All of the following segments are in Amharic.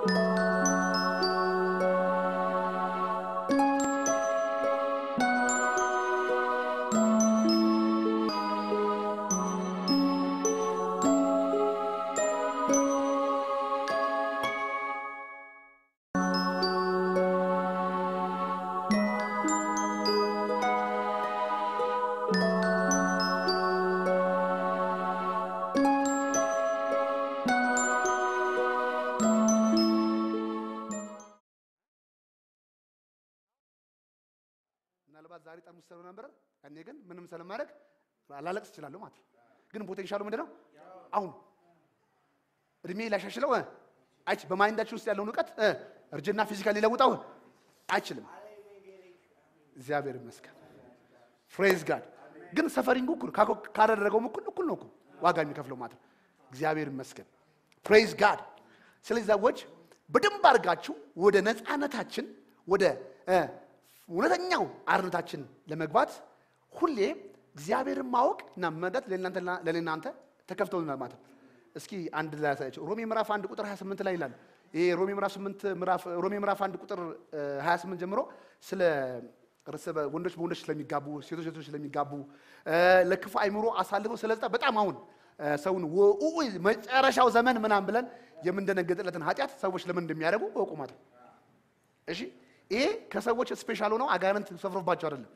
ምናልባት ዛሬ ጠርሙስ ሰው ነበር፣ እኔ ግን ምንም ስለማድረግ ላለቅስ እችላለሁ ማለት ነው። ግን ፖቴንሻሉ ምንድን ነው? አሁን እድሜ ላሻሽለው እ አይች በማይንዳችን ውስጥ ያለውን እውቀት እ እርጅና ፊዚካል ሊለውጠው አይችልም። እግዚአብሔር ይመስገን። ፍሬዝ ጋድ ግን ሰፈሪንግ እኩል ካኮ- ካደረገውም እኩል እኩል ነው እኮ ዋጋ የሚከፍለው ማለት ነው። እግዚአብሔር ይመስገን። ፕሬዝ ጋድ። ስለዚህ ሰዎች በደንብ አድርጋችሁ ወደ ነፃነታችን ወደ እ እውነተኛው አርነታችን ለመግባት ሁሌ እግዚአብሔርን ማወቅ እና መረዳት ለእናንተ ተከፍተውልናል ማለት ነው። እስኪ አንድ ላይ ያሳያቸው ሮሜ ምዕራፍ አንድ ቁጥር 28 ላይ ይላል። ይሄ ሮሜ ምዕራፍ 8 ምዕራፍ ሮሜ ምዕራፍ አንድ ቁጥር እ 28 ጀምሮ ስለ እርስ በ- ወንዶች በወንዶች ስለሚጋቡ ሴቶች ሴቶች ስለሚጋቡ እ ለክፉ አይምሮ አሳልፈው ስለሰጠ በጣም አሁን እ ሰውን ወኡ መጨረሻው ዘመን ምናምን ብለን የምንደነገጥለትን ኃጢአት ሰዎች ለምን እንደሚያደርጉ እወቁ ማለት ነው። እሺ ይሄ ከሰዎች ስፔሻል ሆነው አጋንንት ሰፍሮባቸው አይደለም።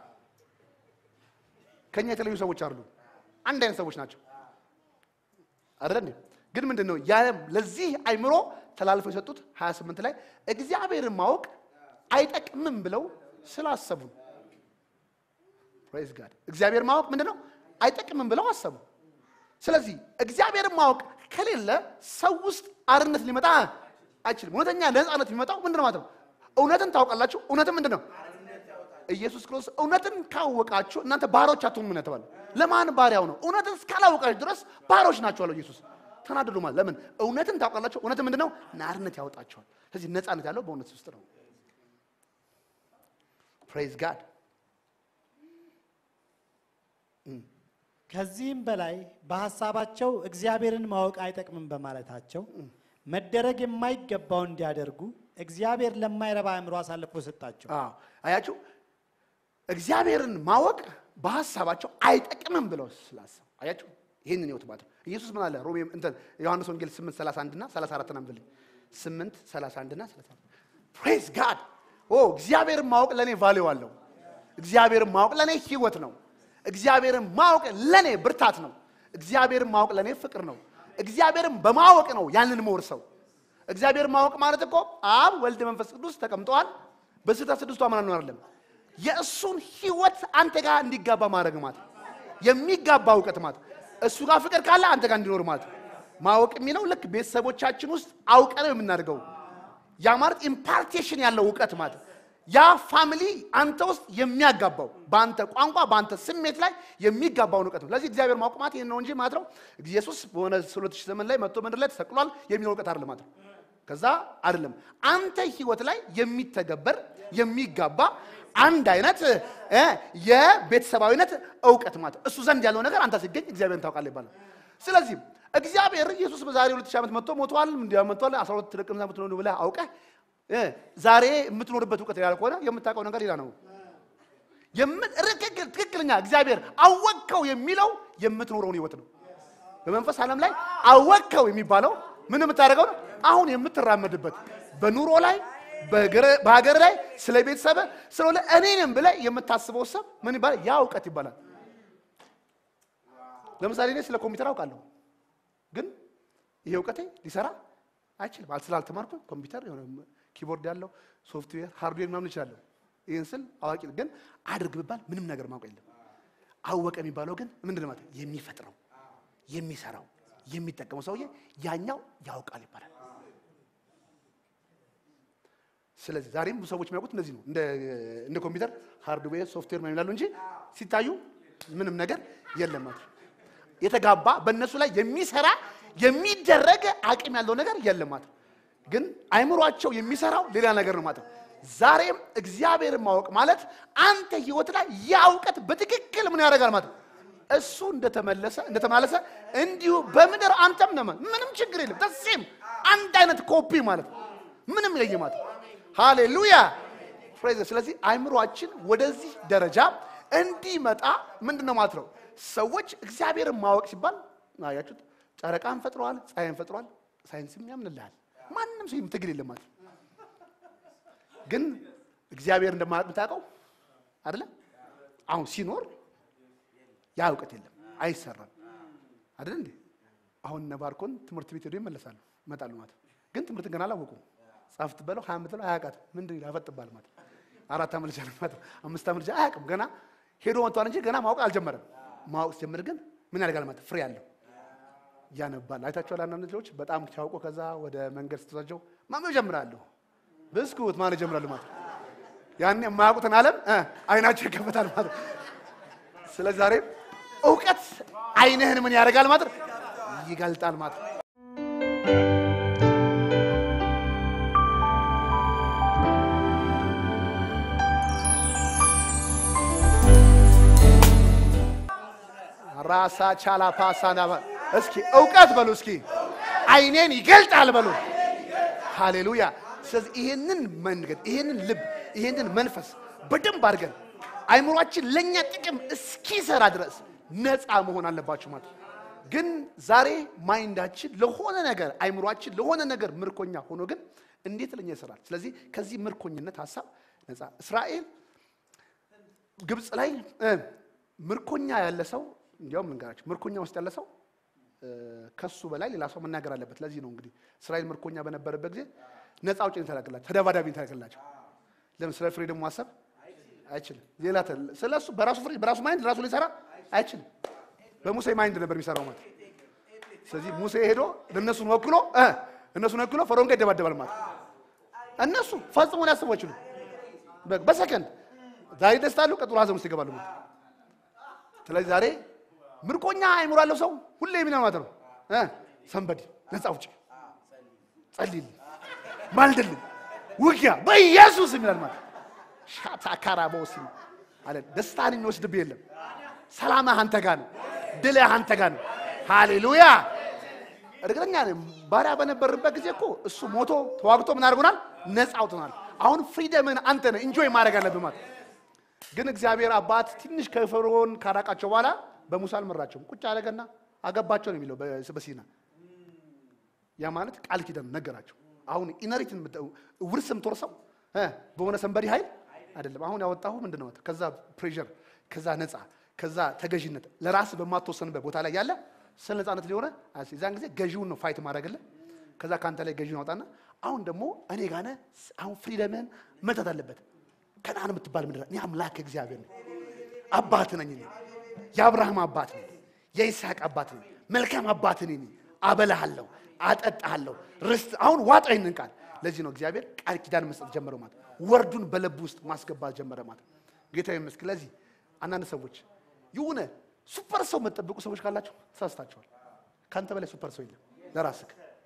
ከኛ የተለዩ ሰዎች አሉ። አንድ አይነት ሰዎች ናቸው አይደል እንዴ? ግን ምንድን ነው ያ ለዚህ አይምሮ ተላልፈው የሰጡት 28 ላይ እግዚአብሔርን ማወቅ አይጠቅምም ብለው ስላሰቡ ነው። ፕሬዝ ጋድ እግዚአብሔር ማወቅ ምንድን ነው አይጠቅምም ብለው አሰቡ። ስለዚህ እግዚአብሔርን ማወቅ ከሌለ ሰው ውስጥ አርነት ሊመጣ አይችልም። እውነተኛ ነፃነት የሚመጣው ምንድን ነው ማለት ነው? እውነትን ታውቃላችሁ። እውነትን ምንድን ነው? ኢየሱስ ክርስቶስ እውነትን ካወቃችሁ እናንተ ባሮች አትሆኑም ነው የተባለው። ለማን ባሪያው ነው? እውነትን እስካላወቃችሁ ድረስ ባሮች ናቸው አለው ኢየሱስ። ተናደዱ ማለት ለምን? እውነትን ታውቃላችሁ። እውነትን ምንድን ነው? ናርነት ያወጣቸዋል። ስለዚህ ነፃነት ያለው በእውነት ውስጥ ነው። ፕሬዝ ጋድ ከዚህም በላይ በሐሳባቸው እግዚአብሔርን ማወቅ አይጠቅምም በማለታቸው መደረግ የማይገባው እንዲያደርጉ እግዚአብሔር ለማይረባ አእምሮ አሳልፎ ሰጣቸው። አዎ አያችሁ፣ እግዚአብሔርን ማወቅ በሀሳባቸው አይጠቅምም ብለው ስላሰቡ አያችሁ። ይህንን ህይወት ማለት ነው። ኢየሱስ ምን አለ? ሮሜ እንትን ዮሐንስ ወንጌል 8 31 እና 34 አንብልኝ 8 31 እና 34 ፕሬዝ ጋድ ኦ እግዚአብሔርን ማወቅ ለእኔ ቫሊው አለው። እግዚአብሔርን ማወቅ ለእኔ ህይወት ነው። እግዚአብሔርን ማወቅ ለእኔ ብርታት ነው። እግዚአብሔርን ማወቅ ለእኔ ፍቅር ነው። እግዚአብሔርን በማወቅ ነው ያንን መወርሰው። እግዚአብሔርን ማወቅ ማለት እኮ አብ ወልድ መንፈስ ቅዱስ ተቀምጠዋል። በስህተት ስድስቱ አማን ነው አይደለም። የእሱን ህይወት አንተ ጋር እንዲጋባ ማድረግ ማለት ነው። የሚጋባ እውቀት ማለት ነው። እሱ ጋር ፍቅር ካለ አንተ ጋር እንዲኖር ማለት ነው። ማወቅ የሚለው ልክ ቤተሰቦቻችን ውስጥ አውቀ ነው የምናደርገው። ያ ማለት ኢምፓርቴሽን ያለው እውቀት ማለት ነው። ያ ፋሚሊ አንተ ውስጥ የሚያጋባው በአንተ ቋንቋ በአንተ ስሜት ላይ የሚጋባውን እውቀት ነው። ስለዚህ እግዚአብሔር ማወቅ ማለት ይህን ነው እንጂ ማለት ነው ኢየሱስ በሆነ ሁለት ሺህ ዘመን ላይ መጥቶ ምድር ላይ ተሰቅሏል የሚለው እውቀት አይደለም ማለት ነው። ከዛ አይደለም አንተ ህይወት ላይ የሚተገበር የሚጋባ አንድ አይነት እ የቤተሰባዊነት እውቀት ማለት ነው። እሱ ዘንድ ያለው ነገር አንተ ሲገኝ እግዚአብሔርን ታውቃለህ ይባላል። ስለዚህ እግዚአብሔር ኢየሱስ በዛሬ ሁለት ሺህ ዓመት መጥቶ ሞቷል እንዲያ መጥቷል 12 ደቀ መዛሙርት ነው ብለህ አውቀህ እ ዛሬ የምትኖርበት እውቀት ሌላ ከሆነ የምታውቀው ነገር ሌላ ነው። የም- ርክክል- ትክክለኛ እግዚአብሔር አወቅከው የሚለው የምትኖረውን ህይወት ነው። በመንፈስ ዓለም ላይ አወቅከው የሚባለው ምን የምታደርገው ነው? አሁን የምትራመድበት በኑሮ ላይ በገረ- በሀገር ላይ ስለ ቤተሰብ ስለሆነ እኔንም ብለህ የምታስበው ሰብ ምን ይባላል? ያ እውቀት ይባላል። ለምሳሌ እኔ ስለ ኮምፒውተር አውቃለሁ፣ ግን ይሄ እውቀቴ ሊሰራ አይችልም። አል ስላልተማርኩ ኮምፒውተር የሆነ ኪቦርድ ያለው ሶፍትዌር ሃርድዌር ምናምን እችላለሁ። ይህን ስል አዋቂ ነኝ፣ ግን አድርግ ብባል ምንም ነገር ማውቅ የለም። አወቀ የሚባለው ግን ምንድን ነው ማለት የሚፈጥረው የሚሰራው የሚጠቀመው ሰውዬ ያኛው ያውቃል ይባላል። ስለዚህ ዛሬም ብዙ ሰዎች የሚያውቁት እንደዚህ ነው። እንደ እንደ ኮምፒውተር ሃርድዌር ሶፍትዌር ምናምን ይላሉ እንጂ ሲታዩ ምንም ነገር የለም ማለት ነው። የተጋባ በእነሱ ላይ የሚሰራ የሚደረግ አቅም ያለው ነገር የለም ማለት ነው። ግን አይምሯቸው የሚሰራው ሌላ ነገር ነው ማለት ነው። ዛሬም እግዚአብሔርን ማወቅ ማለት አንተ ህይወት ላይ ያ እውቀት በትክክል ምን ያደርጋል ማለት ነው። እሱ እንደተመለሰ እንደተማለሰ እንዲሁ በምድር አንተም ነህ ማለት ምንም ችግር የለም። ተሴም አንድ አይነት ኮፒ ማለት ነው። ምንም ይለየ ማለት ነው። ሃሌሉያ ፕሬዝ። ስለዚህ አይምሯችን ወደዚህ ደረጃ እንዲመጣ ምንድን ነው ማለት ነው? ሰዎች እግዚአብሔርን ማወቅ ሲባል አያችሁት፣ ጨረቃን ፈጥረዋል፣ ፀሐይን ፈጥረዋል። ሳይንስም ያምንልሃል። ማንም ሰው ትግል የለም ማለት ነው። ግን እግዚአብሔር እንደማያውቅ የምታውቀው አይደለም። አሁን ሲኖር ያ እውቀት የለም፣ አይሰራም አይደል እንዴ? አሁን እነ ባርኮን ትምህርት ቤት ሄዶ ይመለሳሉ ይመጣሉ ማለት ነው። ግን ትምህርት ገና አላወቁም። ጻፍ ትበለው ሀያ ምትለው አያውቃትም። ምንድን ይላል ያፈጥባል ማለት ነው። አራት ዓመት ልጅ አለ ማለት ነው። አምስት ዓመት ልጅ አያውቅም ገና ሄዶ መጥቷል እንጂ ገና ማወቅ አልጀመረም። ማወቅ ሲጀምር ግን ምን ያደርጋል ማለት ፍሬ አለው ያነባል። አይታችኋል። አንዳንድ ልጆች በጣም ሲያውቁ ከዛ ወደ መንገድ ስትወስዳቸው ማንበብ ይጀምራሉ። ብስኩት ማለት ይጀምራሉ ማለት ነው። ያኔ የማያውቁትን ዓለም እ አይናቸው ይከፈታል ማለት ነው። ስለዚህ ዛሬ እውቀት አይንህን ምን ያደርጋል ማለት ነው? ይገልጣል ማለት ነው። ራሳ ቻላ ፓሳና እስኪ እውቀት በሉ እስኪ አይኔን ይገልጣል በሉ። ሃሌሉያ። ስለዚህ ይሄንን መንገድ ይሄንን ልብ ይሄንን መንፈስ በደንብ አድርገን አይምሯችን ለእኛ ጥቅም እስኪሰራ ድረስ ነፃ መሆን አለባችሁ ማለት ነው። ግን ዛሬ ማይንዳችን ለሆነ ነገር አይምሯችን ለሆነ ነገር ምርኮኛ ሆኖ ግን እንዴት ለኛ ይሰራል? ስለዚህ ከዚህ ምርኮኝነት ሀሳብ ነፃ እስራኤል ግብፅ ላይ እ ምርኮኛ ያለ ሰው እንዲያውም ልንገራችሁ፣ ምርኮኛ ውስጥ ያለ ሰው እ ከሱ በላይ ሌላ ሰው መናገር አለበት። ለዚህ ነው እንግዲህ እስራኤል ምርኮኛ በነበረበት ጊዜ ነፃ አውጪን ተላክላቸው፣ ተደባዳቢ ተላክላቸው። ለምን ስለ ፍሬ ደግሞ ማሰብ አይችልም። ሌላ ስለ እሱ በራሱ ፍሬ በራሱ ማይንድ ራሱ ሊሰራ አይችልም። በሙሴ ማይንድ ነበር የሚሰራው ማለት። ስለዚህ ሙሴ ሄዶ እነሱን ወክሎ እ እነሱን ወክሎ ፈርዖን ጋር ይደባደባል ማለት። እነሱ ፈጽሞ ሊያስቡ አይችሉም። በ- በሰከንድ ዛሬ ደስታሉ፣ ቀጥሎ ሀዘን ውስጥ ይገባሉ ማለት። ስለዚህ ዛሬ ምርኮኛ አይምሮ ያለው ሰው ሁሌ የሚለው ማለት ነው እ ሰንበዲ ነፃ አውጪ፣ ጸልይልኝ፣ ማልድልኝ፣ ውጊያ በኢየሱስ የሚላል ማለት ሻታ ካራቦስ አለ። ደስታን የሚወስድብህ የለም። ሰላምህ አንተ ጋር ነው። ድልህ አንተ ጋር ነው። ሃሌሉያ። እርግጠኛ ነኝ ባሪያ በነበርበት ጊዜ እኮ እሱ ሞቶ ተዋግቶ ምን አድርጎናል? ነፃ አውጥቶናል። አሁን ፍሪደምን አንተ ነህ ኢንጆይ ማድረግ አለብህ ማለት ግን እግዚአብሔር አባት ትንሽ ከፈርዖን ካራቃቸው በኋላ በሙሳ አልመራቸውም። ቁጭ አደረገና አገባቸው ነው የሚለው በ- በሲና ያ ማለት ቃል ኪዳን ነገራቸው። አሁን ኢነሪትን ውርስ የምትወርሰው እ በሆነ ሰንበዲ ኃይል አይደለም። አሁን ያወጣሁ ምንድን ነው? ከዛ ፕሬዠር፣ ከዛ ነፃ፣ ከዛ ተገዥነት ለራስ በማትወሰንበት ቦታ ላይ ያለ ስለ ነፃነት ሊሆነ የዛን ጊዜ ገዢውን ነው ፋይት ማድረግልህ። ከዛ ከአንተ ላይ ገዢውን አውጣና አሁን ደግሞ እኔ ጋነ አሁን ፍሪደምህን መተት አለበት። ከነዓን የምትባል ምድር እኔ አምላክ እግዚአብሔር ነኝ፣ አባት ነኝ እኔ የአብርሃም አባት ነኝ፣ የይስሐቅ አባት ነኝ፣ መልካም አባት ነኝ። አበላሃለሁ፣ አጠጣሃለሁ፣ ርስት አሁን ዋጣ ይህንን ቃል። ለዚህ ነው እግዚአብሔር ቃል ኪዳን መስጠት ጀመረው ማለት ወርዱን በልብ ውስጥ ማስገባት ጀመረ ማለት ጌታ ይመስገን። ለዚህ አንዳንድ ሰዎች የሆነ ሱፐር ሰው የምትጠብቁ ሰዎች ካላቸው ተሳስታችኋል። ከአንተ በላይ ሱፐር ሰው የለም ለራስህ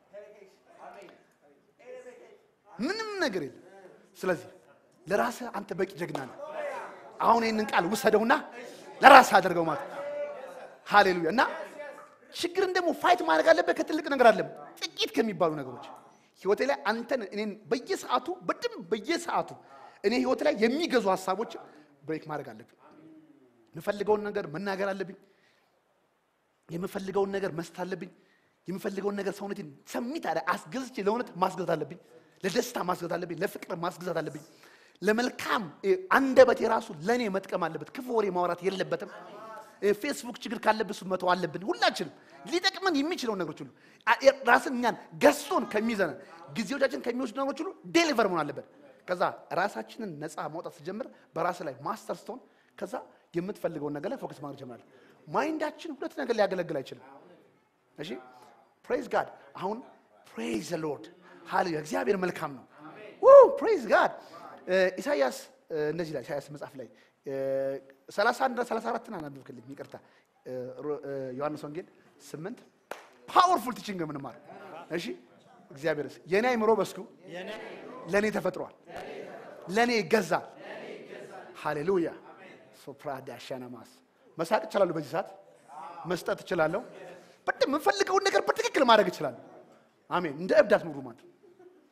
ምንም ነገር የለም። ስለዚህ ለራስህ አንተ በቂ ጀግና ነህ። አሁን ይህንን ቃል ውሰደውና ለራስህ አድርገው ማለት ነው። ሃሌሉያ። እና ችግርን ደግሞ ፋይት ማድረግ አለበት ከትልቅ ነገር አለም ጥቂት ከሚባሉ ነገሮች ህይወቴ ላይ አንተን እኔን በየሰዓቱ በደንብ በየሰዓቱ እኔ ህይወቴ ላይ የሚገዙ ሀሳቦች ብሬክ ማድረግ አለብኝ። የምፈልገውን ነገር መናገር አለብኝ። የምፈልገውን ነገር መስጠት አለብኝ። የምፈልገውን ነገር ሰውነቴን ሰሚት አለ አስገዝቼ ለእውነት ማስገዛት አለብኝ። ለደስታ ማስገዛት አለብኝ። ለፍቅር ማስገዛት አለብኝ። ለመልካም እ፣ አንደበት የራሱ ለእኔ መጥቀም አለበት። ክፉ ወሬ ማውራት የለበትም። እ፣ ፌስቡክ ችግር ካለብን እሱን መተው አለብን። ሁላችንም ሊጠቅመን የሚችለውን ነገሮች ሁሉ አ- የ- ራስን እኛን ገዝቶን ከሚይዘን ጊዜዎቻችን ከሚወስዱ ነገሮች ሁሉ ዴሊቨር መሆን አለበት። ከዛ ራሳችንን ነፃ ማውጣት ስጀምር በራስ ላይ ማስተር ስትሆን ከዛ የምትፈልገውን ነገር ላይ ፎከስ ማድረግ ጀምራለህ። ማይንዳችን ሁለት ነገር ሊያገለግል አይችልም። እሺ ፕሬዝ ጋድ አሁን ፕሬዝ ዘ ሎርድ ሃሌሉያ እግዚአብሔር መልካም ነው ፕሬዝ ጋድ ኢሳያስ እ፣ እነዚህ ላይ ኢሳያስ መጽሐፍ ላይ እ፣ 31 እና 34 ና አናብብክልኝ ይቅርታ እ፣ ሮ- እ፣ ዮሐንስ ወንጌል 8 ፓወርፉል ቲችንግ የምንማር እሺ እግዚአብሔርስ የኔ አይምሮ በስኩ ለእኔ ተፈጥሯል ለእኔ ይገዛል ሃሌሉያ ሶፕራዳ ሻናማስ መሳቅ እችላለሁ በዚህ ሰዓት መስጠት እችላለሁ በደንብ የምፈልገውን ነገር በትክክል ማድረግ እችላለሁ አሜን እንደ እብድ አትኑሩ ማለት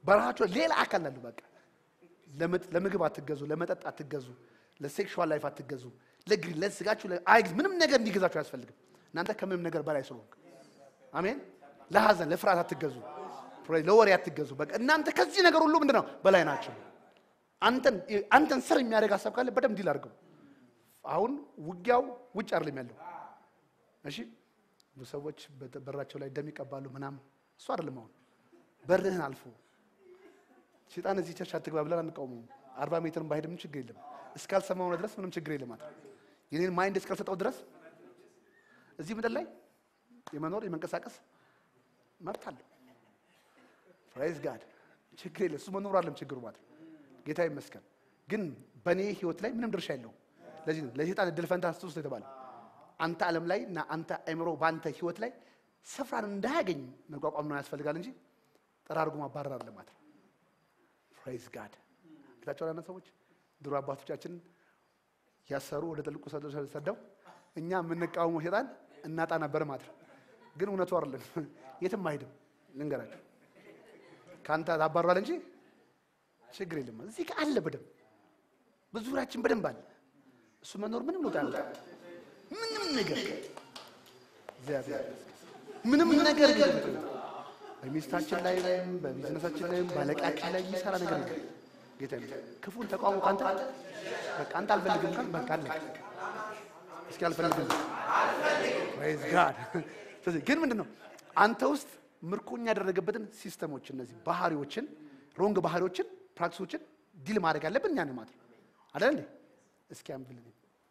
በራሳቸው ሌላ አካል አሉ። በቃ ለምጥ- ለምግብ አትገዙ፣ ለመጠጥ አትገዙ፣ ለሴክሹዋል ላይፍ አትገዙ፣ ለግሪ ለስጋችሁ ለ- አይግዝ ምንም ነገር እንዲገዛችሁ አያስፈልግም። እናንተ ከምንም ነገር በላይ ስለሆንክ አሜን። ለሐዘን ለፍርሃት አትገዙ፣ ፕሬ- ለወሬ አትገዙ። በቃ እናንተ ከዚህ ነገር ሁሉ ምንድን ነው በላይ ናቸው። አንተን አንተን ስር የሚያደርግ ሀሳብ ካለ በደንብ ዲል አድርገው። አሁን ውጊያው ውጭ አይደለም ያለው። እሺ ብዙ ሰዎች በ- በራቸው ላይ ደም ይቀባሉ ምናምን፣ እሱ አይደለም አሁን በርህን አልፎ ሴጣን እዚህ ቸርች አትግባ ብለን አንቃወመውም። አርባ ሜትርን ባሄድ ምን ችግር የለም። እስካልሰማው ድረስ ምንም ችግር የለም። ማለት የኔን ማይንድ እስካልሰጠው ድረስ እዚህ ምድር ላይ የመኖር የመንቀሳቀስ መብት አለው። ፕራይዝ ጋድ ችግር የለም። እሱ መኖር አለም ችግሩ ማለት ነው። ጌታ ይመስገን። ግን በእኔ ህይወት ላይ ምንም ድርሻ የለውም። ለዚህ ነው ለሴጣን እድል ፈንታ ስጥ የተባለ አንተ ዓለም ላይ እና አንተ አእምሮ በአንተ ህይወት ላይ ስፍራን እንዳያገኝ መቋቋም ነው ያስፈልጋል እንጂ ጠራርጎ ማባረር አለ ማለት ነው። ፕሬዝ ጋድ ጌታቸው ያለ ሰዎች ድሮ አባቶቻችን ያሰሩ ወደ ጥልቁ ሰደ- ሰደው እኛ የምንቃወመው ሴጣን እናጣ ነበር ማለት ነው። ግን እውነቱ አይደለም፣ የትም አይሄድም። ልንገራቸው ከአንተ ታባሯል እንጂ ችግር የለም። እዚህ ጋር አለ በደንብ በዙሪያችን በደንብ አለ። እሱ መኖር ምንም ለውጥ አያመጣም። ምንም ነገር እግዚአብሔር ይመስገን። ምንም ነገር ቢሆን በሚስታችን ላይ ላይም በቢዝነሳችን ላይም ባለቃችን ላይ የሚሰራ ነገር የለም። ጌታ ይመስገን። ክፉን ተቃውሞ ካንተ በቃ አንተ አልፈልግም ካል በቃ አለ እስኪ አልፈልግም ፕሬዝ ጋድ። ስለዚህ ግን ምንድን ነው አንተ ውስጥ ምርኮኛ ያደረገበትን ሲስተሞች እነዚህ ባህሪዎችን ሮንግ ባህሪዎችን ፕራክቲሶችን ዲል ማድረግ ያለብን እኛ ነን ማለት ነው አይደል እንዴ? እስኪ አንብልን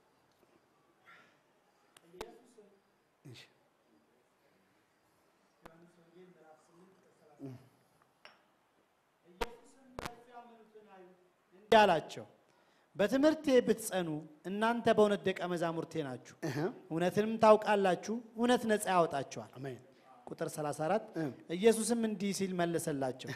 እሺ እንዲህ አላቸው፣ በትምህርቴ ብትጸኑ እናንተ በእውነት ደቀ መዛሙርቴ ናችሁ፣ እህ እውነትንም ታውቃላችሁ፣ እውነት ነፃ ያወጣችኋል። አሜን ቁጥር 34 እ። ኢየሱስም እንዲህ ሲል መለሰላቸው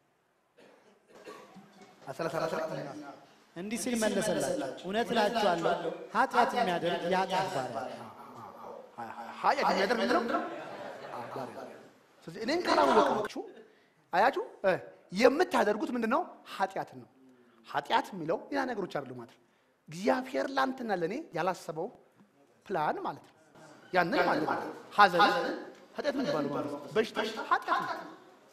አሰላሳ አራት እንዲህ ሲል መለሰላቸው እውነት እላችኋለሁ ኃጢአት የሚያደርግ የኃጢአት ባሪያ ነው። ኃጢአት የሚያደርግ ምንድን ነው? አዎ፣ ባሪያ ነው። ስለዚህ እኔን ካላወቃችሁ አያችሁ እ የምታደርጉት ምንድን ነው? ኃጢአትን ነው። ኃጢአት የሚለው ሌላ ነገሮች አይደሉም ማለት ነው። እግዚአብሔር ለአንተና ለእኔ ያላሰበው ፕላን ማለት ነው። ያንን ማለት ነው። ሐዘን ኃጢአት የሚባለው ማለት ነው። በሽታ ኃጢአት ነው።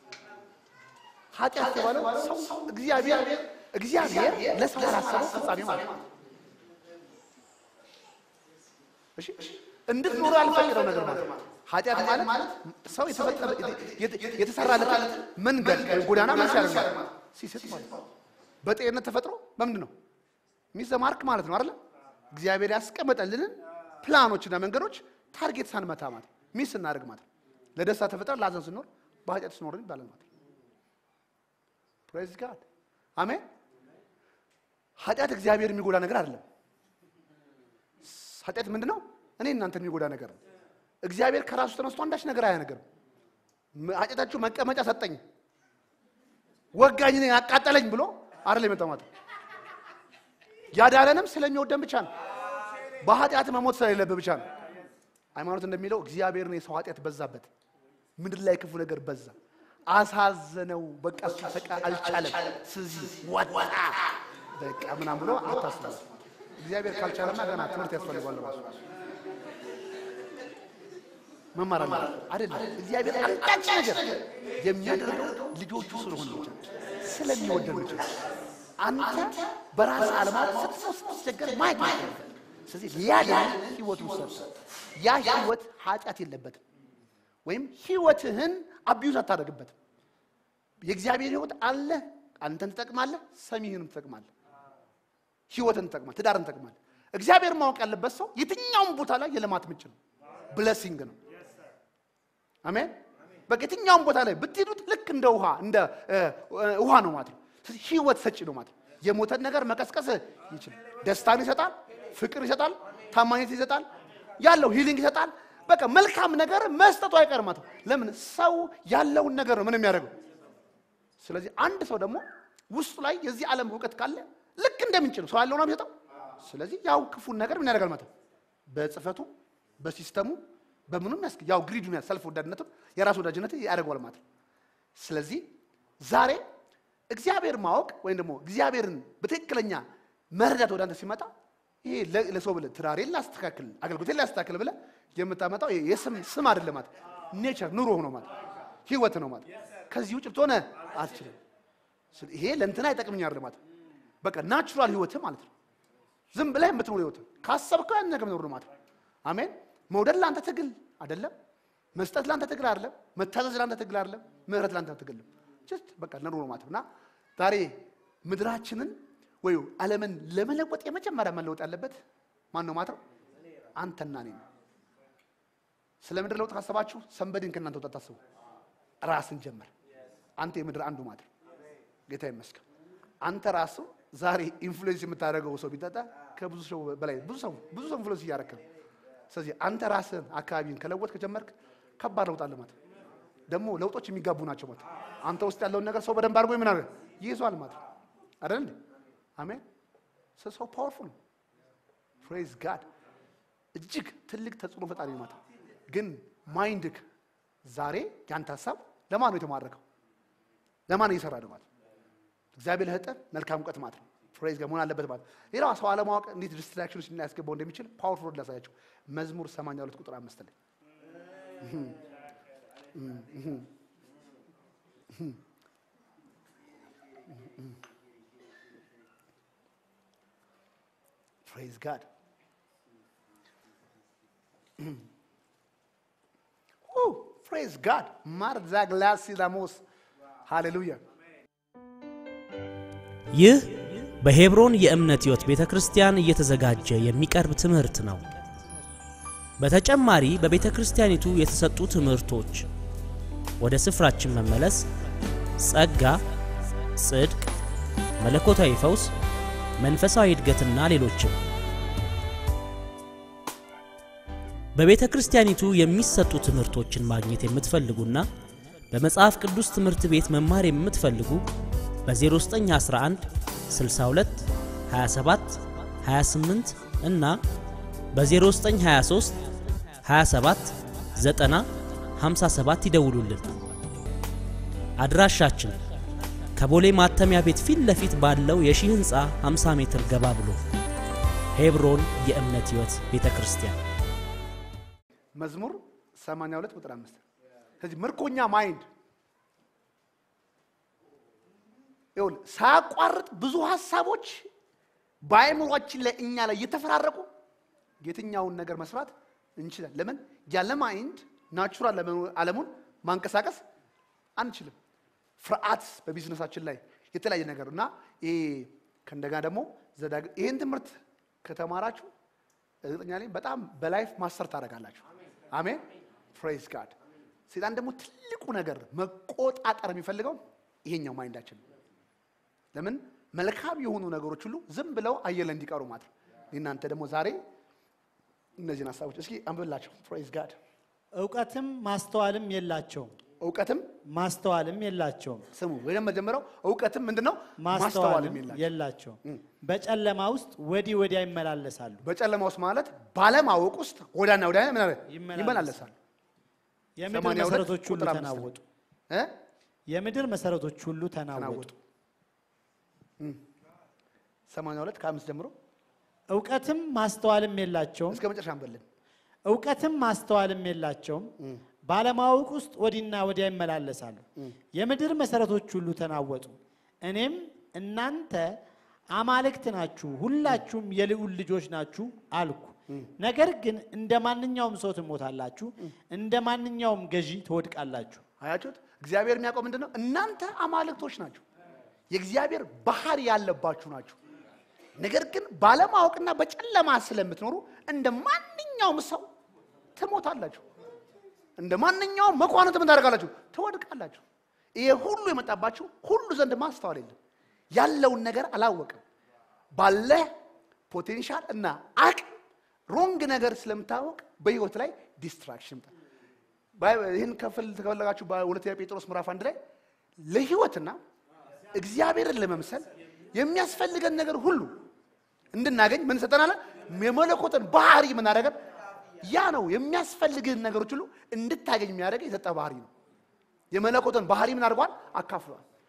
ኃጢአት የተባለው ሰው እግዚአብሔር እግዚአብሔር ለሰው ያላሰበው ፍጻሜ ማለት ነው። እሺ እንድትኖሩ ያልፈቀደው ነገር ማለት ነው። ኃጢአት ማለት ሰው የተፈጠረ የተሰራለት መንገድ ወይም ጎዳና ምን ሲያደርግ ማለት ነው? ሲስት ማለት ነው። በጤንነት ተፈጥሮ በምንድን ነው ሚዘማርክ ማለት ነው አይደለ? እግዚአብሔር ያስቀመጠልንን ፕላኖችና መንገዶች ታርጌት ሳንመታ ማለት ሚስ ስናደርግ ማለት ነው። ለደስታ ተፈጥረ ለሀዘን ስኖር በኃጢአት ስኖርን ይባላል ማለት ነው። ፕሬዝ ጋድ አሜን። ኃጢአት እግዚአብሔር የሚጎዳ ነገር አይደለም። ኃጢአት ምንድን ነው? እኔ እናንተን የሚጎዳ ነገር ነው። እግዚአብሔር ከራሱ ተነስቶ አንዳች ነገር አያነገርም። ኃጢአታችሁ መቀመጫ ሰጠኝ፣ ወጋኝ፣ እኔን አቃጠለኝ ብሎ አይደል የመጣው ማለት ነው። ያዳነንም ስለሚወደን ብቻ ነው። በኃጢአት መሞት ስለሌለብህ ብቻ ነው። ሃይማኖት እንደሚለው እግዚአብሔርን የሰው ኃጢአት በዛበት፣ ምድር ላይ ክፉ ነገር በዛ፣ አሳዘነው። በቃ እሱ በቃ አልቻለም። ስለዚህ ወጣ በቃ ምናምን ብሎ አታስቡ። እግዚአብሔር ካልቻለማ ገና ትምህርት ያስፈልጓል ራሱ መማር አለ አይደለም። እግዚአብሔር አንዳች ነገር የሚያደርገው ልጆቹ ስለሆነ ብቻ ስለሚወደን ብቻ። አንተ በራስ አለማት ስትሰው ስትቸገር ማየት ነው። ስለዚህ ሊያድን ህይወቱን ሰጠ። ያ ህይወት ኃጢአት የለበትም፣ ወይም ህይወትህን አቢዩዝ አታደርግበትም። የእግዚአብሔር ህይወት አለ። አንተን ትጠቅማለህ፣ ሰሚህንም ትጠቅማለህ፣ ህይወትን ትጠቅማለህ፣ ትዳርን ትጠቅማለህ። እግዚአብሔር ማወቅ ያለበት ሰው የትኛውም ቦታ ላይ የልማት ምንጭ ነው፣ ብለሲንግ ነው። አሜን። በቃ የትኛውም ቦታ ላይ ብትሄዱት ልክ እንደ ውሃ እንደ ውሃ ነው ማለት ነው። ስለዚህ ህይወት ሰጪ ነው ማለት ነው። የሞተን ነገር መቀስቀስ ይችላል። ደስታን ይሰጣል፣ ፍቅር ይሰጣል፣ ታማኝነት ይሰጣል፣ ያለው ሂሊንግ ይሰጣል። በቃ መልካም ነገር መስጠቱ አይቀርም ማለት ነው። ለምን ሰው ያለውን ነገር ነው ምን የሚያደርገው። ስለዚህ አንድ ሰው ደግሞ ውስጡ ላይ የዚህ ዓለም እውቀት ካለ ልክ እንደ ምንጭ ነው ሰው ያለው ነው የሚሰጠው። ስለዚህ ያው ክፉን ነገር ምን ያደርጋል ማለት ነው። በጽፈቱ በሲስተሙ በምኑም ያስ ያው ግሪዱን ሰልፍ ወዳድነቱን የራስ ወዳጅነት ያደርገዋል ማለት ነው። ስለዚህ ዛሬ እግዚአብሔር ማወቅ ወይም ደግሞ እግዚአብሔርን በትክክለኛ መረዳት ወደ አንተ ሲመጣ ይሄ ለ- ለሰው ብለህ ትዳሬን ላስተካክል አገልግሎቴን ላስተካክል ብለህ የምታመጣው ይሄ የስም ስም አይደለም ማለት ኔቸር ኑሮ ነው ማለት ህይወት ነው ማለት ከዚህ ውጭ ብትሆነ አትችልም። ስለ- ይሄ ለእንትና አይጠቅምኝ አይደለም ማለት በቃ ናቹራል ህይወት ማለት ነው። ዝም ብለህ የምትኖር ህይወት ካሰብከው ያን ነገር መኖር ነው ማለት ነው። አሜን። መውደድ ለአንተ ትግል አይደለም። መስጠት ለአንተ ትግል አይደለም። መታዘዝ ለአንተ ትግል አይደለም። ምህረት ለአንተ ትግል ነው። ጀስት በቃ ለኑሮ ነው ማለት ነው። እና ዛሬ ምድራችንን ወይ ዓለምን ለመለወጥ የመጀመሪያ መለወጥ ያለበት ማን ነው ማለት ነው? አንተና እኔ ነው። ስለ ምድር ለውጥ ካሰባችሁ ሰንበድን ከእናንተ ወጣት ታስቡ። ራስን ጀመር። አንተ የምድር አንዱ ማለት ነው። ጌታ ይመስገን። አንተ ራሱ ዛሬ ኢንፍሉዌንስ የምታደርገው ሰው ቢጠጣ ከብዙ ሰው በላይ ብዙ ሰው ብዙ ሰው ኢንፍሉዌንስ እያደረክ ነው። ስለዚህ አንተ ራስን አካባቢን ከለወጥ ከጀመርክ ከባድ ለውጥ አለ ማለት ነው። ደግሞ ለውጦች የሚጋቡ ናቸው ማለት ነው። አንተ ውስጥ ያለውን ነገር ሰው በደንብ አድርጎ ምን አድርገህ ይይዟል ማለት ነው። አይደል እንዴ? አሜን። ሰው ፓወርፉል ነው። ፕሬዝ ጋድ እጅግ ትልቅ ተጽዕኖ ፈጣሪ ነው ማለት ነው። ግን ማይንድክ ዛሬ ያንተ ሀሳብ ለማን ነው የተማረከው? ለማን እየሰራ ነው ማለት ነው? እግዚአብሔር ለህጠ መልካም እውቀት ማለት ነው። ፕሬዝ ጋር መሆን አለበት ማለት ነው። ሌላው ሰው አለማወቅ እንዴት ዲስትራክሽን ውስጥ ሊያስገባው እንደሚችል ፓወርፉል ላሳያቸው። መዝሙር 82 ቁጥር አምስት ላይ ፕሬዝ ጋድ ፕሬዝ ጋድ ማርዛግላሲ ዳሞስ ሃሌሉያ ይህ በሄብሮን የእምነት ሕይወት ቤተ ክርስቲያን እየተዘጋጀ የሚቀርብ ትምህርት ነው። በተጨማሪ በቤተ ክርስቲያኒቱ የተሰጡ ትምህርቶች፣ ወደ ስፍራችን መመለስ፣ ጸጋ፣ ጽድቅ፣ መለኮታዊ ፈውስ፣ መንፈሳዊ እድገትና ሌሎችም በቤተ ክርስቲያኒቱ የሚሰጡ ትምህርቶችን ማግኘት የምትፈልጉና በመጽሐፍ ቅዱስ ትምህርት ቤት መማር የምትፈልጉ በ0911 62 27 28 እና በ0923 27 90 57 ይደውሉልን። አድራሻችን ከቦሌ ማተሚያ ቤት ፊት ለፊት ባለው የሺህ ሕንፃ 50 ሜትር ገባ ብሎ ሄብሮን የእምነት ሕይወት ቤተ ክርስቲያን መዝሙር 82 ቁጥር 5 ስለዚህ ምርኮኛ ማይንድ ይኸውልህ ሳያቋርጥ ብዙ ሀሳቦች በአእምሯችን ላይ እኛ ላይ እየተፈራረቁ የትኛውን ነገር መስራት እንችላለን። ለምን ያለ ማይንድ ናቹራል ዓለሙን ማንቀሳቀስ አንችልም። ፍርሃት በቢዝነሳችን ላይ የተለያየ ነገር እና ይሄ ከእንደገና ደግሞ ዘዳግ- ይህን ትምህርት ከተማራችሁ እርግጠኛ ነኝ በጣም በላይፍ ማስተር ታደርጋላችሁ። አሜን ፕሬዝ ጋድ። ሴጣን ደግሞ ትልቁ ነገር መቆጣጠር የሚፈልገው ይሄኛው ማይንዳችን ነው። ለምን መልካም የሆኑ ነገሮች ሁሉ ዝም ብለው አየር ላይ እንዲቀሩ ማለት ነው። እናንተ ደግሞ ዛሬ እነዚህን ሀሳቦች እስኪ አንብብላቸው። ፕሬዝ ጋድ። እውቀትም ማስተዋልም የላቸውም እውቀትም ማስተዋልም የላቸውም ስሙ ወይም መጀመሪያው እውቀትም ምንድን ነው? ማስተዋልም የላቸው የላቸውም በጨለማ ውስጥ ወዲህ ወዲያ ይመላለሳሉ በጨለማ ውስጥ ማለት ባለማወቅ ውስጥ ወዳና ወዲያ ምን አለ? ይመላለሳል። ይመላለሳል። የምድር 82 መሰረቶች ሁሉ ቁጥር አምስት ነው። ተናወጡ እ? የምድር መሰረቶች ሁሉ ተናወጡ ተናወጡ። ሰማንያ ሁለት ከአምስት ጀምሮ እውቀትም ማስተዋልም የላቸውም እስከ መጨረሻ አንበልን። እውቀትም ማስተዋልም የላቸውም ባለማወቅ ውስጥ ወዲና ወዲያ ይመላለሳሉ የምድር መሰረቶች ሁሉ ተናወጡ እኔም እናንተ አማልክት ናችሁ ሁላችሁም የልዑል ልጆች ናችሁ አልኩ ነገር ግን እንደ ማንኛውም ሰው ትሞታላችሁ እንደ ማንኛውም ገዢ ትወድቃላችሁ አያችሁት? እግዚአብሔር የሚያውቀው ምንድን ነው? እናንተ አማልክቶች ናችሁ፣ የእግዚአብሔር ባህሪ ያለባችሁ ናችሁ። ነገር ግን ባለማወቅና በጨለማ ስለምትኖሩ እንደ ማንኛውም ሰው ትሞታላችሁ። እንደ ማንኛውም መኳንንት ምን ታደርጋላችሁ? ትወድቃላችሁ። ይሄ ሁሉ የመጣባችሁ ሁሉ ዘንድ ማስተዋል የለም። ያለውን ነገር አላወቅም። ባለ ፖቴንሻል እና አቅም ሮንግ ነገር ስለምታወቅ በህይወት ላይ ዲስትራክሽን ይመጣል። ባይ- ይህን ከፍል ከፈለጋችሁ በሁለተኛ ጴጥሮስ ምዕራፍ አንድ ላይ ለህይወትና እግዚአብሔርን ለመምሰል የሚያስፈልገን ነገር ሁሉ እንድናገኝ ምን ሰጠናል? የመለኮትን ባህሪ የምናደርገን ያ ነው። የሚያስፈልግህን ነገሮች ሁሉ እንድታገኝ የሚያደርግ የሰጠ ባህሪ ነው። የመለኮትን ባህሪ ምን አድርጓል? አካፍሏል።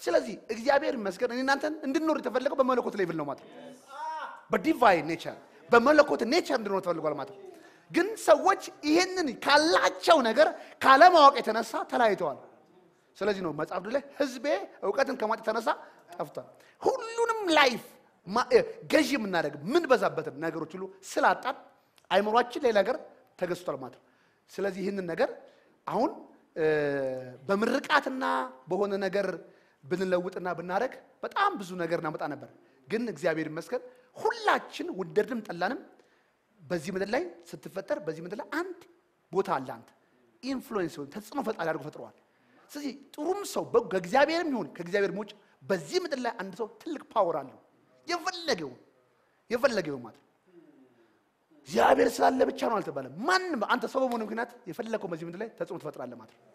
ስለዚህ እግዚአብሔር ይመስገን እኔ እናንተን እንድንኖር የተፈለገው በመለኮት ሌቭል ነው ማለት ነው። በዲቫይን ኔቸር በመለኮት ኔቸር እንድንኖር ተፈልጓል ማለት ነው። ግን ሰዎች ይሄንን ካላቸው ነገር ካለማወቅ የተነሳ ተለያይተዋል። ስለዚህ ነው መጽሐፍ ላይ ህዝቤ እውቀትን ከማጥ የተነሳ ጠፍቷል። ሁሉንም ላይፍ ማ- እ፣ ገዢ የምናደርግ ምን በዛበትን ነገሮች ሁሉ ስላጣን አይምሯችን ሌላ ነገር ተገዝቷል ማለት ነው። ስለዚህ ይህንን ነገር አሁን እ፣ በምርቃትና በሆነ ነገር ብንለውጥና ብናደርግ በጣም ብዙ ነገር እናመጣ ነበር። ግን እግዚአብሔር ይመስገን ሁላችን ወደድንም ጠላንም በዚህ ምድር ላይ ስትፈጠር በዚህ ምድር ላይ አንድ ቦታ አለ። አንተ ኢንፍሉዌንስ ሆን ተጽዕኖ ፈጣሪ አድርጎ ፈጥረዋል። ስለዚህ ጥሩም ሰው በ- ከእግዚአብሔርም ይሁን ከእግዚአብሔር ውጭ በዚህ ምድር ላይ አንድ ሰው ትልቅ ፓወር አለው። የፈለገው የፈለገው ማለት ነው። እግዚአብሔር ስላለ ብቻ ነው አልተባለም። ማንም አንተ ሰው በመሆኑ ምክንያት የፈለገው በዚህ ምድር ላይ ተጽዕኖ ትፈጥራለህ ማለት ነው።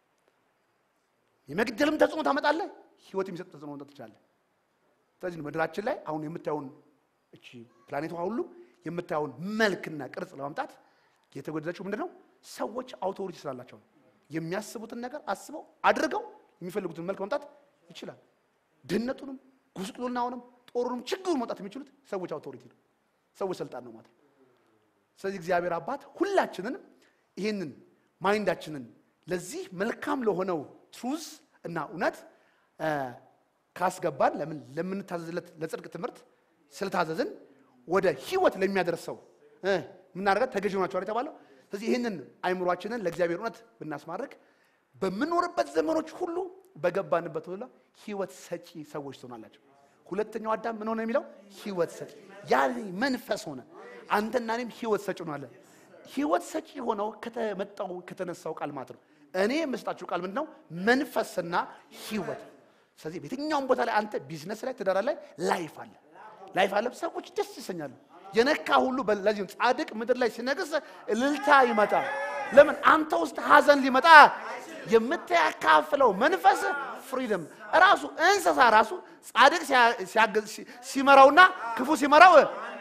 የመግደልም ተጽዕኖ ታመጣለህ፣ ህይወት የሚሰጥ ተጽዕኖ መምጣት ትችላለህ። ስለዚህ ነው ምድራችን ላይ አሁን የምታየውን እቺ ፕላኔቷ ሁሉ የምታየውን መልክና ቅርጽ ለማምጣት የተጎደለችው ምንድን ነው? ሰዎች አውቶሪቲ ስላላቸው ነው። የሚያስቡትን ነገር አስበው አድርገው የሚፈልጉትን መልክ ማምጣት ይችላል። ድህነቱንም፣ ጉስቁልናውንም፣ ጦሩንም ችግሩን ማምጣት የሚችሉት ሰዎች አውቶሪቲ ነው። ሰዎች ስልጣን ነው ማለት ነው። ስለዚህ እግዚአብሔር አባት ሁላችንን ይህንን ማይንዳችንን ለዚህ መልካም ለሆነው ትሩዝ እና እውነት እ፣ ካስገባን ለምን ለምንታዘዝለት ለጽድቅ ትምህርት ስለታዘዝን ወደ ህይወት ለሚያደርሰው እ፣ የምናደርገት ተገዥ ሆናችኋል የተባለው። ስለዚህ ይህንን አይምሯችንን ለእግዚአብሔር እውነት ብናስማርክ በምኖርበት ዘመኖች ሁሉ በገባንበት ሁሉ ህይወት ሰጪ ሰዎች ትሆናላቸው። ሁለተኛው አዳም ምን ሆነ የሚለው ህይወት ሰጪ ያ መንፈስ ሆነ። አንተና እኔም ህይወት ሰጪ ሆናለን። ህይወት ሰጪ ሆነው ከተመጣው ከተነሳው ቃል ማለት ነው። እኔ የምስጣችሁ ቃል ምንድን ነው? መንፈስና ህይወት። ስለዚህ በየትኛውም ቦታ ላይ አንተ ቢዝነስ ላይ ትዳር ላይ ላይፍ አለ ላይፍ አለ። ሰዎች ደስ ይሰኛሉ። የነካ ሁሉ በ- ለዚህም ጻድቅ ምድር ላይ ሲነግስ እልልታ ይመጣል። ለምን አንተ ውስጥ ሀዘን ሊመጣ የምታካፍለው መንፈስ ፍሪደም ራሱ እንስሳ ራሱ ጻድቅ ሲያ- ሲያገዝ- ሲ- ሲመራውና ክፉ ሲመራው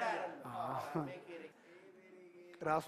ራሱ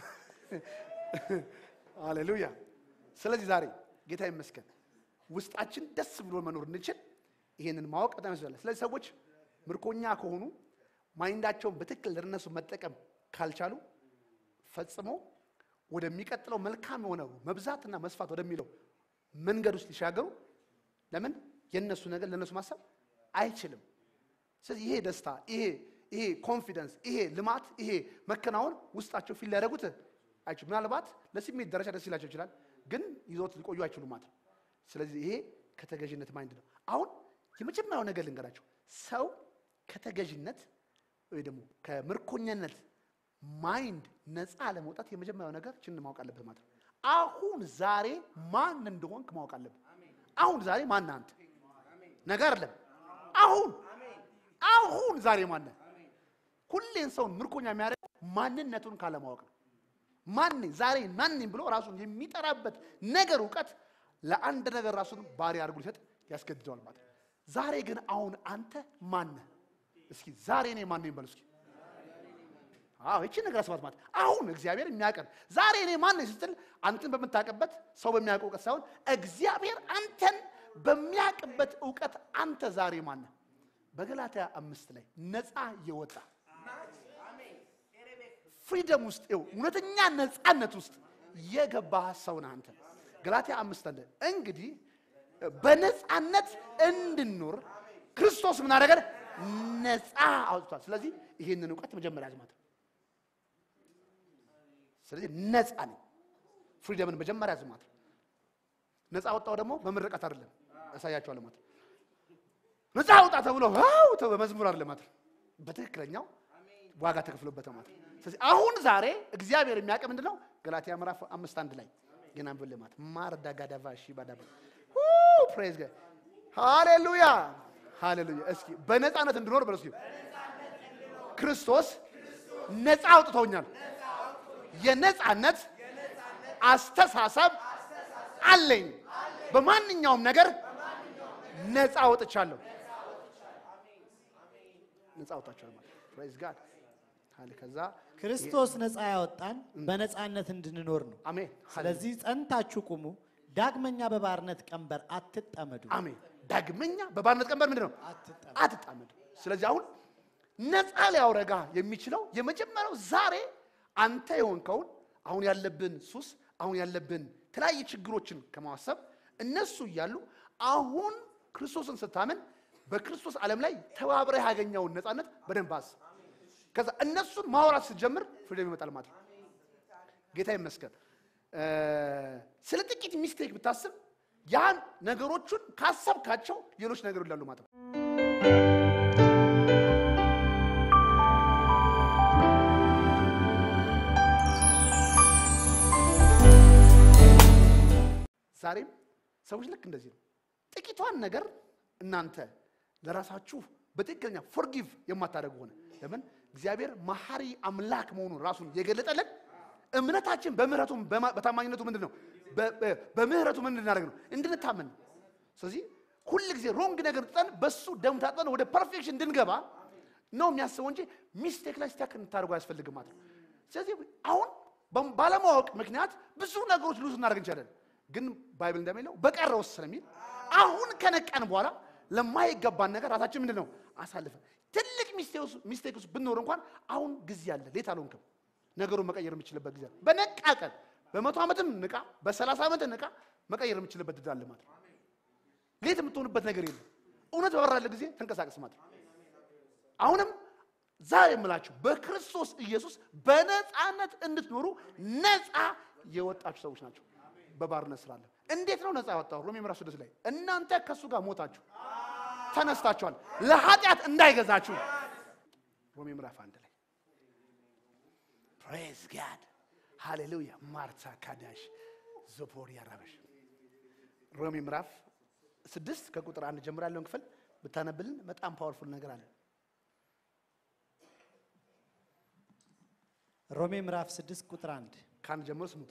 ሃሌሉያ። ስለዚህ ዛሬ ጌታ ይመስገን ውስጣችን ደስ ብሎ መኖር እንችል ይሄንን ማወቅ በጣም ያስፈልጋል። ስለዚህ ሰዎች ምርኮኛ ከሆኑ ማይንዳቸውን በትክክል ለነሱ መጠቀም ካልቻሉ ፈጽሞ ወደሚቀጥለው መልካም የሆነው መብዛትና መስፋት ወደሚለው መንገድ ውስጥ ሊሻገሩ ለምን የነሱ ነገር ለነሱ ማሰብ አይችልም። ስለዚህ ይሄ ደስታ ይሄ ይሄ ኮንፊደንስ ይሄ ልማት ይሄ መከናወን ውስጣቸው ፊል ሊያደርጉት አይችሉም። ምናልባት ለስሜት ደረጃ ደስ ይላቸው ይችላል፣ ግን ይዞት ሊቆዩ አይችሉም ማለት ነው። ስለዚህ ይሄ ከተገዥነት ማይንድ ነው። አሁን የመጀመሪያው ነገር ልንገራቸው፣ ሰው ከተገዥነት ወይ ደግሞ ከምርኮኛነት ማይንድ ነፃ ለመውጣት የመጀመሪያው ነገር ችን ማወቅ አለብህ ማለት ነው። አሁን ዛሬ ማን እንደሆንክ ማወቅ አለብህ። አሁን ዛሬ ማን አንተ ነገር አይደለም። አሁን አሁን ዛሬ ማን ነህ? ሁሌን ሰውን ምርኮኛ የሚያደርግ ማንነቱን ካለማወቅ ነው። ማን ነኝ ዛሬ ማን ነኝ ብሎ ራሱን የሚጠራበት ነገር እውቀት ለአንድ ነገር ራሱን ባሪ አድርጎ ሊሰጥ ያስገድደዋል ማለት ነው። ዛሬ ግን አሁን አንተ ማን ነህ? እስኪ ዛሬ እኔ ማን ነኝ በል እስኪ። አዎ ይቺን ነገር አስባት ማለት አሁን እግዚአብሔር የሚያቀን ዛሬ እኔ ማን ነኝ ስትል አንተን በምታውቅበት ሰው በሚያውቀው እውቀት ሳይሆን እግዚአብሔር አንተን በሚያውቅበት እውቀት አንተ ዛሬ ማን ነህ? በገላትያ አምስት ላይ ነፃ የወጣ ፍሪደም ውስጥ ይኸው እውነተኛ ነፃነት ውስጥ የገባ ሰው ነህ አንተ። ገላትያ አምስት አለ እንግዲህ በነፃነት እንድንኖር ክርስቶስ ምን አደረገን? ነፃ አውጥቷል። ስለዚህ ይህንን እውቀት መጀመሪያ ያዝ ማለት ነው። ስለዚህ ነፃ ነኝ። ፍሪደምን መጀመሪያ ያዝ ማለት ነው። ነፃ ወጣው ደግሞ በምርቀት አይደለም፣ ያሳያቸዋል ማለት ነው። ነፃ አውጣ ተብሎ ዋው ተብሎ በመዝሙር አይደለም ማለት ነው። በትክክለኛው ዋጋ ተከፍሎበት ነው ማለት ነው። ስለዚህ አሁን ዛሬ እግዚአብሔር የሚያውቅ ምንድን ነው? ገላትያ ምዕራፍ አምስት አንድ ላይ ግን አንብብል ማለት ማር ዳጋዳቫ ሺ ባዳባ ፕሬዝ ጋድ ሃሌሉያ ሃሌሉያ። እስኪ በነፃነት እንድኖር በለው እስኪ ክርስቶስ ነፃ አውጥቶኛል። የነፃነት አስተሳሰብ አለኝ። በማንኛውም ነገር ነፃ አውጥቻለሁ። ነፃ አውጥቻለሁ ማለት ፕሬዝ ጋድ ሃሌ ከዛ ክርስቶስ ነፃ ያወጣን በነፃነት እንድንኖር ነው። አሜን። ስለዚህ ጸንታችሁ ቁሙ፣ ዳግመኛ በባርነት ቀንበር አትጠመዱ። አሜን። ዳግመኛ በባርነት ቀንበር ምንድን ነው? አትጠመዱ። አትጣመዱ። ስለዚህ አሁን ነፃ ሊያውረጋ የሚችለው የመጀመሪያው ዛሬ አንተ የሆንከውን አሁን ያለብን ሱስ፣ አሁን ያለብን የተለያየ ችግሮችን ከማሰብ እነሱ እያሉ አሁን ክርስቶስን ስታምን በክርስቶስ ዓለም ላይ ተባብረህ ያገኘውን ነፃነት በደንብ አስብ። ከዛ እነሱን ማውራት ስትጀምር ፍሪደም ይመጣል ማለት ነው። ጌታ ይመስገን። እ፣ ስለ ጥቂት ሚስቴክ ብታስብ ያን ነገሮቹን ካሰብካቸው ሌሎች ነገሮች ይላሉ ማለት ነው። ዛሬም ሰዎች ልክ እንደዚህ ነው። ጥቂቷን ነገር እናንተ ለራሳችሁ በትክክለኛ ፎርጊቭ የማታደርጉ ሆነ ለምን እግዚአብሔር መሐሪ አምላክ መሆኑን ራሱን የገለጠልን እምነታችን በምህረቱ በማ- በታማኝነቱ ምንድን ነው? በ- በ- በምህረቱ ምን እንድናደርግ ነው? እንድንታመን ነው። ስለዚህ ሁል ጊዜ ሮንግ ነገር ጥጠን በሱ ደም ታጥበን ወደ ፐርፌክሽን እንድንገባ ነው የሚያስበው እንጂ ሚስቴክ ላይ ስታክ እንድታደርጉ አያስፈልግም ማለት ነው። ስለዚህ አሁን በ- ባለማወቅ ምክንያት ብዙ ነገሮች ሉዝ እናደርግ እንችላለን። ግን ባይብል እንደሚለው በቀረውስ ስለሚል አሁን ከነቃን በኋላ ለማይገባን ነገር ራሳችን ምንድን ነው አሳልፈን ትልቅ ሚስቴክ ውስጥ ብንኖር እንኳን አሁን ጊዜ አለ። ሌት አልሆንክም። ነገሩን መቀየር የምችልበት ጊዜ አለ። በነቃ ቀን በመቶ ዓመትም ንቃ፣ በሰላሳ ዓመት ንቃ፣ መቀየር የምችልበት እድል አለ ማለት ነው። ሌት የምትሆንበት ነገር የለም። እውነት በበራለ ጊዜ ተንቀሳቀስ ማለት ነው። አሁንም ዛሬ የምላችሁ በክርስቶስ ኢየሱስ በነፃነት እንድትኖሩ ነፃ የወጣችሁ ሰዎች ናቸው። በባርነት ስራ አለ። እንዴት ነው ነፃ ያወጣው? ሮሜ ምዕራፍ ስድስት ላይ እናንተ ከእሱ ጋር ሞታችሁ ተነስታችኋል፣ ለኃጢአት እንዳይገዛችሁ። ሮሜ ምዕራፍ አንድ ላይ ፕሬዝ ጋድ ሃሌሉያ። ማርታ ካዳሽ ዞፖር ያራበሽ ሮሜ ምዕራፍ ስድስት ከቁጥር አንድ ጀምሮ ያለውን ክፍል ብታነብልን በጣም ፓወርፉል ነገር አለ። ሮሜ ምዕራፍ 6 ቁጥር 1 ከአንድ ጀምሮ ስሙት።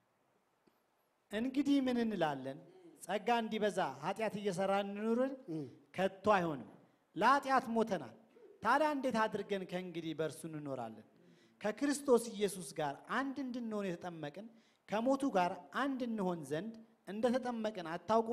እንግዲህ ምን እንላለን? ጸጋ እንዲበዛ ኃጢአት እየሰራን እንኑርን? ከቶ አይሆንም። ለኃጢአት ሞተናል። ታዲያ እንዴት አድርገን ከእንግዲህ በእርሱ እንኖራለን? ከክርስቶስ ኢየሱስ ጋር አንድ እንድንሆን የተጠመቅን ከሞቱ ጋር አንድ እንሆን ዘንድ እንደተጠመቅን አታውቁም?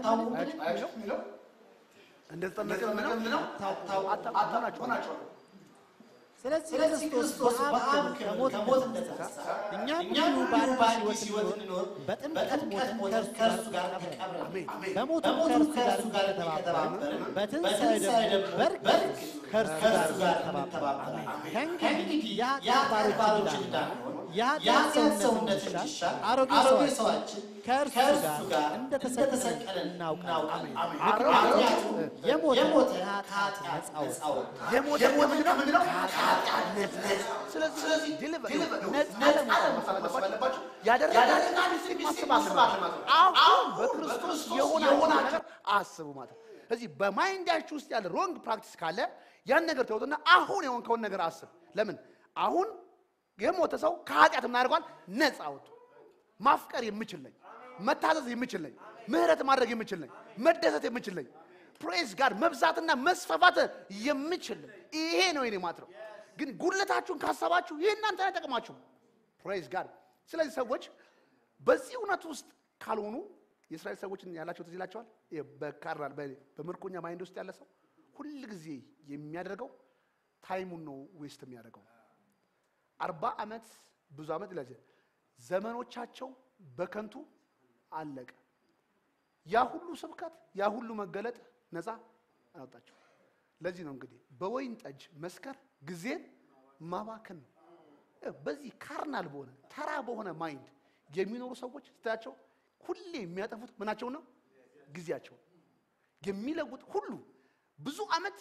እንደተጠመቀ ምነው አታውቁናቸው ስለዚህ ክርስቶስ በአብ ክብር ከሞት እንደተነሳ እኛም እንዲሁ በአዲስ ሕይወት እንኖር በጥምቀት ሞትን ከእርሱ ጋር ተቀብረን በሞቱም ከእርሱ ጋር እንደተባበርን በትንሣኤ ደግሞ በእርግጥ ከእርሱ ጋር ተባበርን። ከእንግዲህ የኃጢአት ባሮች እንዳንሆን የኃጢአት ሰውነት እንዲሻር አሮጌ ሰዋችን ከእርሱ ጋር እንደተሰቀለ እናውቃለን። ምክንያቱም የሞተን ከኃጢአት ነፃ ወጣ። የሞተ ምንድነው? ከኃጢአት ነፃ። ስለዚህ ዲሊቨር ነፃ ለመውጣት አለባችሁ። ያደረጋችሁትን ሚስቴክ ማሰብ አለባችሁ። አሁን በክርስቶስ የሆነ ነገር አስቡ ማለት ነው። ስለዚህ በማይንዳችሁ ውስጥ ያለ ሮንግ ፕራክቲስ ካለ ያን ነገር ተውትና አሁን የሆንከውን ነገር አስብ። ለምን አሁን የሞተ ሰው ከኃጢአት ምን አድርጓል? ነፃ ወጡ። ማፍቀር የምችል ነኝ፣ መታዘዝ የምችል ነኝ፣ ምህረት ማድረግ የምችል ነኝ፣ መደሰት የምችል ነኝ፣ ፕሬዝ ጋር መብዛትና መስፋፋት የምችል ነኝ። ይሄ ነው የኔ ማለት ነው። ግን ጉድለታችሁን ካሰባችሁ ይህ እናንተ አይጠቅማችሁም። ፕሬዝ ጋር ስለዚህ ሰዎች በዚህ እውነት ውስጥ ካልሆኑ የእስራኤል ሰዎችን ያላቸው ትዝ ይላቸዋል። ይሄ በካራል በምርኮኛ ማይንድ ውስጥ ያለ ሰው ሁል ጊዜ የሚያደርገው ታይሙን ነው ዌስት የሚያደርገው አርባ ዓመት ብዙ ዓመት ይላል ዘመኖቻቸው በከንቱ አለቀ። ያ ሁሉ ስብከት ያ ሁሉ መገለጥ ነፃ አላወጣቸው። ለዚህ ነው እንግዲህ በወይን ጠጅ መስከር ጊዜን ማባከን ነው። በዚህ ካርናል በሆነ ተራ በሆነ ማይንድ የሚኖሩ ሰዎች ስታያቸው ሁሌ የሚያጠፉት ምናቸው ነው? ጊዜያቸው የሚለውጥ ሁሉ ብዙ ዓመት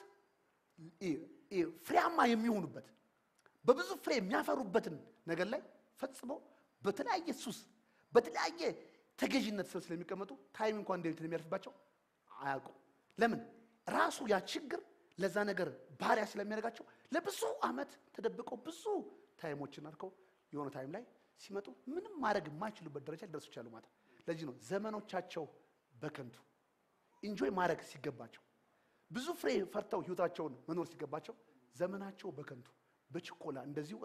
ፍሬያማ የሚሆኑበት በብዙ ፍሬ የሚያፈሩበትን ነገር ላይ ፈጽመው በተለያየ ሱስ በተለያየ ተገዥነት ስር ስለሚቀመጡ ታይም እንኳን እንዴት የሚያልፍባቸው አያውቁም። ለምን? ራሱ ያ ችግር ለዛ ነገር ባሪያ ስለሚያደርጋቸው ለብዙ ዓመት ተደብቀው ብዙ ታይሞችን አድርገው የሆነ ታይም ላይ ሲመጡ ምንም ማድረግ የማይችሉበት ደረጃ ሊደርሱ ይችላሉ ማለት ነው። ለዚህ ነው ዘመኖቻቸው በከንቱ ኢንጆይ ማድረግ ሲገባቸው ብዙ ፍሬ ፈርተው ህይወታቸውን መኖር ሲገባቸው ዘመናቸው በከንቱ በችኮላ እንደዚሁ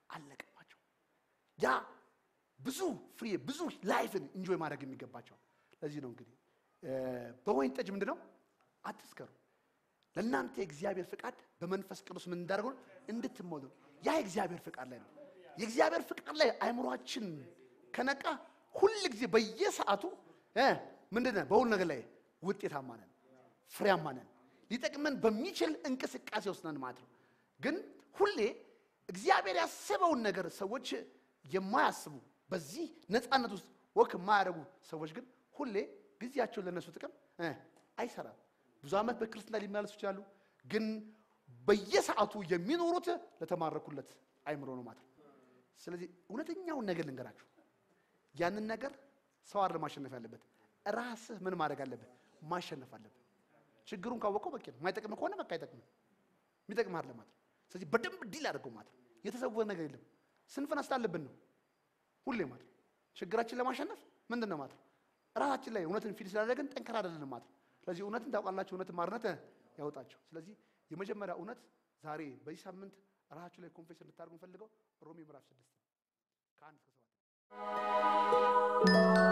አለቀባቸው። ያ ብዙ ፍሬ ብዙ ላይፍን እንጆይ ማድረግ የሚገባቸው ለዚህ ነው እንግዲህ እ፣ በወይን ጠጅ ምንድን ነው አትስከሩ ለእናንተ የእግዚአብሔር ፍቃድ በመንፈስ ቅዱስ ምን እንዳደርገው እንድትሞሉ ያ የእግዚአብሔር ፍቃድ ላይ ነው። የእግዚአብሔር ፍቃድ ላይ አይምሯችን ከነቃ ሁል ጊዜ በየሰዓቱ እ ምንድን ነን በሁሉ ነገር ላይ ውጤታማ ነን፣ ፍሬያማ ነን። ሊጠቅመን በሚችል እንቅስቃሴ ውስጥ ነን ማለት ነው። ግን ሁሌ እግዚአብሔር ያስበውን ነገር ሰዎች የማያስቡ በዚህ ነፃነት ውስጥ ወክ የማያደርጉ ሰዎች ግን ሁሌ ጊዜያቸውን ለነሱ ጥቅም እ አይሰራም። ብዙ ዓመት በክርስትና ሊመላለሱ ይችላሉ፣ ግን በየሰዓቱ የሚኖሩት ለተማረኩለት አይምሮ ነው ማለት ነው። ስለዚህ እውነተኛውን ነገር ልንገራችሁ፣ ያንን ነገር ሰው አይደለም ማሸነፍ ያለበት፣ ራስህ ምን ማድረግ አለብህ? ማሸነፍ አለብህ። ችግሩን ካወቀው በቂ ነው። የማይጠቅም ከሆነ በቃ አይጠቅምም፣ የሚጠቅም አይደለም ማለት ነው። ስለዚህ በደንብ ዲል አድርገው ማለት ነው። የተሰወረ ነገር የለም። ስንፍና ስላለብን ነው ሁሌ ማለት ነው። ችግራችን ለማሸነፍ ምንድን ነው ማለት ነው? ራሳችን ላይ እውነትን ፊል ስላደረግን ጠንከር አይደለንም ማለት ነው። ስለዚህ እውነትን ታውቃላችሁ፣ እውነትን ማርነት ያወጣቸው። ስለዚህ የመጀመሪያ እውነት ዛሬ በዚህ ሳምንት ራሳችሁ ላይ ኮንፌስ እንድታደርጉ ፈልገው ሮሜ ምዕራፍ ስድስት ከአንድ እስከ ሰባት